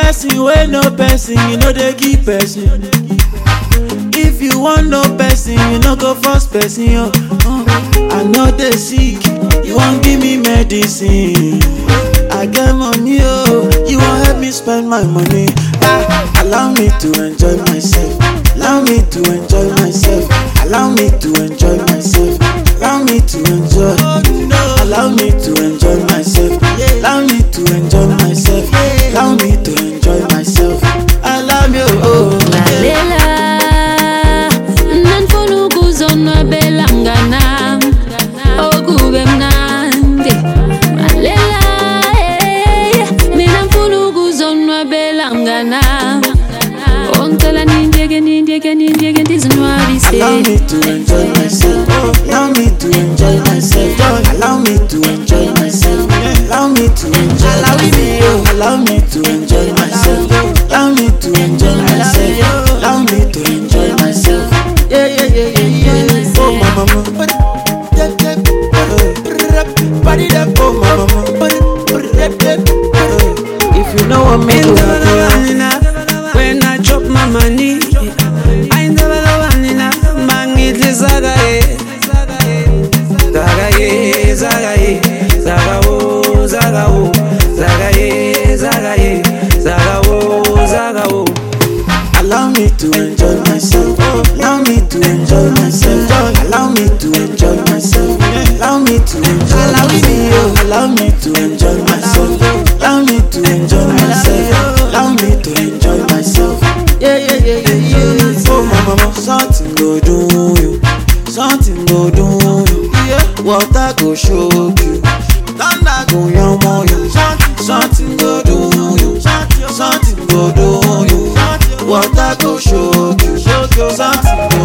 person wey no person you no dey give person if you wan know person you no go force person oh oh. i no dey sick you wan give me medicine i get money oh you wan help me spend my money ah allow me to enjoy myself allow me to enjoy myself allow me to enjoy myself allow me to enjoy allow me to enjoy myself allow me to enjoy myself allow me to enjoy myself allow me oh lalela nanifuna ukuzonwabela mnganam okube mnandi lalela eh, mina mfuna ukuzonwabela mnganam ongicela nindiyeke nindiyeke nindiyeke ndizinwabise Allow me to enjoy myself. Allow me to enjoy myself. Allow me to enjoy myself. Allow me to enjoy myself. Allow me to enjoy myself. Allow me to enjoy myself. Allow me to enjoy myself. Yeah, yeah, yeah, yeah, yeah. Oh, my mama. Oh, my mama. If you know what me do, When I chop my money, I never love Anina. Mangitli zaga ye, zaga ye, zaga ye, zaga wo, zaga wo, zaga ye, zaga ye, zaga wo, zaga wo. Allow me to enjoy myself. Allow me to enjoy myself. Allow me to enjoy myself. Allow me to enjoy myself. Allow me to enjoy myself. Allow me to enjoy myself. Allow me to enjoy myself. Yeah, yeah, yeah, yeah, yeah. Oh, my mama, something go do you. Something go do you. Water go shock you. Thunder go yamo you. Something go do you. Something go do you. Water go shock you. Something